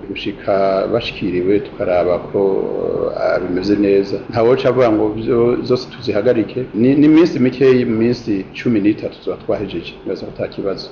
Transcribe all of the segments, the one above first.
gushika bashikiriwe tukaraba ko uh, bimeze neza ntawoca avuga ngo zose tuzihagarike ni iminsi mikeyi mu minsi cumi n'itatu tuba twahejeje neza ko ata kibazo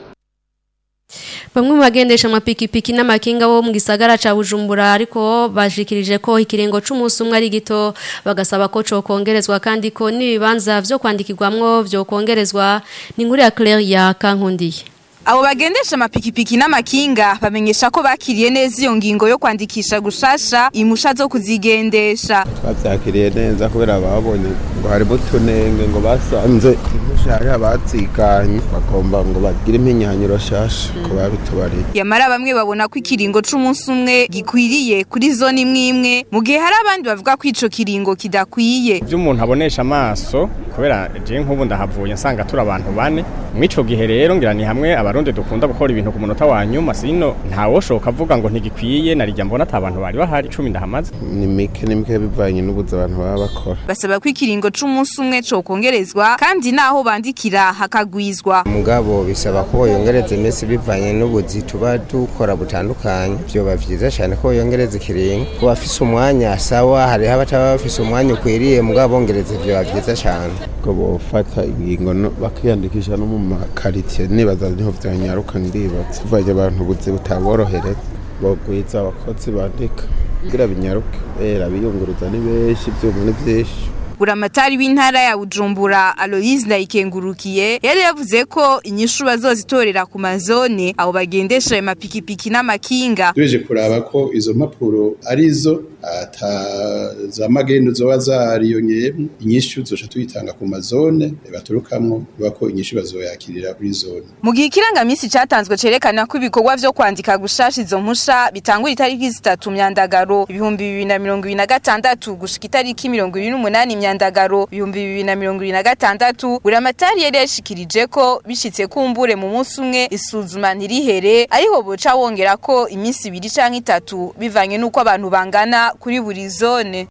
Bamwe mu bagendesha amapikipiki n'amakinga bo mu gisagara ca Bujumbura ariko bashikirije ko ikirengo c'umunsi umwe ari gito bagasaba ko co kongerezwa kandi ko nibibanza vyo kwandikirwamwo vyo kongerezwa ni inkuru ya Claire ya Kankundiye Abo bagendesha amapikipiki n'amakinga bamenyesha ko bakiriye neza iyo ngingo yo kwandikisha gushasha imusha zo kuzigendesha. Twavyakiriye neza kubera babonye ngo hari utunenge ngo basanze hari abatsikanye bagomba ngo bagire impinyanyiro shasha ko babitubariye. Yamara bamwe babona ko ikiringo c'umunsi umwe gikwiriye kuri zone imwe imwe mu gihe hari abandi bavuga ko ico kiringo kidakwiye. Ivyo umuntu abonesha amaso kubera je nk'ubu ndahavuye nsanga turi abantu bane mw'ico gihe rero ngira ni hamwe abarundi dukunda gukora ibintu ku munota wa nyuma sino ntawoshoka avuga ngo ntigikwiye narijya mbona ata bantu bari bahari cumi ndahamaze ni mike ni mike bivanye n'ubuzi abantu baba bakora basaba ko ikiringo c'umunsi umwe co kongerezwa kandi naho bandikira hakagwizwa mugabo bisaba ko yongereza iminsi bivanye n'ubuzi tuba dukora butandukanye vyoba vyiza cyane ko yongereza ikiringo ku bafise umwanya sawa hariho abataba bafise umwanya ukwiriye mugabo bongereza vyoba vyiza cyane ko bofata ingingo bakiyandikisha no mu makaritiye nibaza niho vyanyaruka ndibaza tuvanye abantu buzi butaborohereza bogwiza abakozi bandika kugira binyaruke era biyunguruza ni benshi ivyuma ni vyinshi buramatari w'intara ya Bujumbura Aloise Ndayikengurukiye yari yavuze ko inyishu bazozitorera ku mazone abo bagendesha amapikipiki n'amakinga tubeje kuraba ko izo mpapuro arizo ata za magendo zoba zariyongeyemo inyishu zoca tuyitanga ku mazone baturukamwo bako inyishu bazoyakirira kuri zone mu gihe ikirangamisi catanzwe cerekana ko ibikorwa vyo kwandika gushasha izo mpusha bitangura itariki zitatu myandagaro ibihumbi bibiri na mirongo ibiri na gatandatu gushika itariki mirongo ibiri n'umunani myandagaro ibihumbi bibiri na mirongo ibiri na gatandatu buramatari yari yashikirije ko bishitse kumbure mu munsi umwe isuzuma ntirihere ariho boca wongera ko iminsi ibiri canke itatu bivanye n'uko abantu bangana kuri buri zone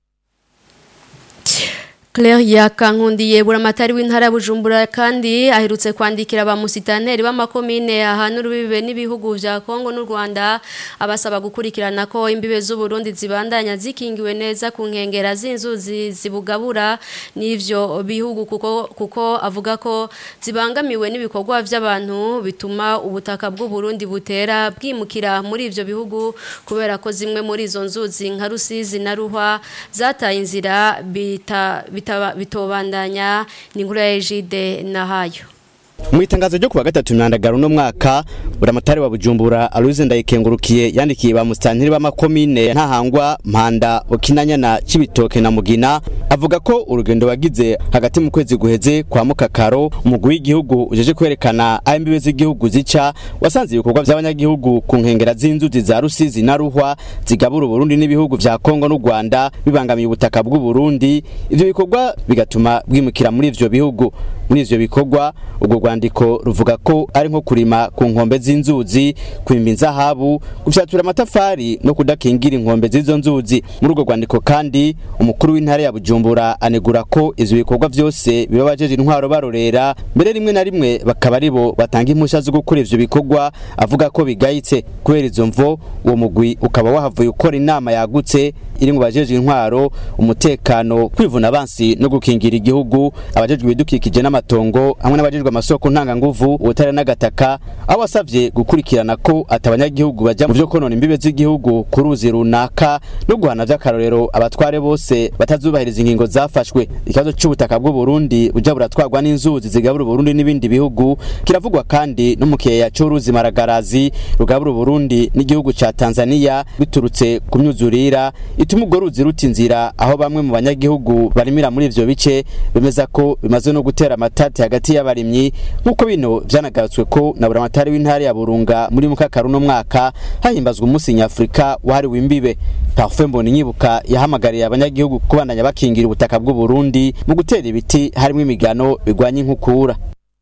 Claire yakankundiye buramatari w'intara Bujumbura kandi aherutse kwandikira ba musitaneri b'amakomine ahantu rubibe n'ibihugu vya Kongo n'u Rwanda abasaba gukurikirana ko imbibe z'u Burundi zibandanya zikingiwe neza ku nkengera z'inzuzi zibugabura n'ivyo bihugu kuko kuko avuga ko zibangamiwe n'ibikorwa vy'abantu bituma ubutaka bw'u Burundi butera bwimukira muri ivyo bihugu kubera ko zimwe muri izo nzuzi nka Rusizi na Ruhwa zataye inzira bita bitobandanya ni inkuru ya ejide nahayo mu itangazo ryo kuwa gatatu myandagaro no mwaka buramatari wa bujumbura aluze ndayikengurukiye yandikiye ba musitantiri b'amakomine ntahangwa mpanda bukinanya na cibitoke na mugina avuga ko urugendo wagize hagati mu kwezi guheze kwa mukakaro umugwi w'igihugu ujeje kwerekana aho imbibe z'igihugu zica wasanze ibikorwa by'abanyagihugu ku nkengera z'inzuzi za rusizi na ruhwa zigabura uburundi n'ibihugu vya kongo n'u rwanda bibangamiye ubutaka bw'u burundi ivyo bikorwa bigatuma bwimukira muri ivyo bihugu muri ivyo bikorwa ubwo rwandiko ruvuga ko ari nko kurima ku nkombe z'inzuzi kwimba inzahabu gufyatura amatafari no kudakingira inkombe z'izo nzuzi muri urwo rwandiko kandi umukuru w'intara ya bujumbura anegura ko ivyo bikorwa vyose biba bajeje intwaro barorera mbere rimwe na rimwe bakaba aribo batanga impusha zo gukora ivyo bikorwa avuga ko bigayitse kubera izo mvo uwo mugwi ukaba wahavuye ukora inama yagutse iri mu bajeje intwaro umutekano kwivuna abansi no gukingira igihugu abajejwe ibidukikije n'amatongo hamwe n'abajejwe amasoko ntanganguvu ubutare n'agataka aho wasavye gukurikirana ko atabanyagihugu baja mu vyo konona imbibe z'igihugu ku ruzi runaka no guhana vy'akarorero abatware bose batazubahiriza ingingo zafashwe ikibazo c'ubutaka bw'u Burundi buja buratwarwa n'inzuzi zigabura Burundi n'ibindi bihugu kiravugwa kandi no mu kiyeya c'uruzi Maragarazi rugabura Burundi n'igihugu ca Tanzania biturutse ku myuzurira ituma urwo ruzi ruta inzira aho bamwe mu banyagihugu barimira muri ivyo bice bemeza ko bimaze no gutera amatati hagati y'abarimyi nk'uko bino vyanagarutswe ko na buramatari w'intara ya Burunga muri mukakaru no mwaka hahimbazwa umunsi nyafurika wahariwe imbibe Parfait Mboni nyibuka yahamagariye abanyagihugu kubandanya bakingira ubutaka bw'u Burundi mu gutera ibiti harimo imigano bigwanya inkukura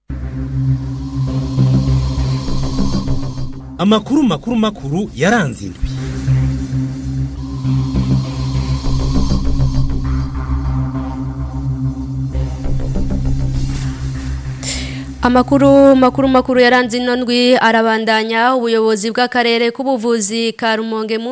amakuru makuru makuru yaranze indwi Amakuru makuru makuru yaranze ino ndwi arabandanya ubuyobozi bw'akarere k'ubuvuzi ka Rumonge mu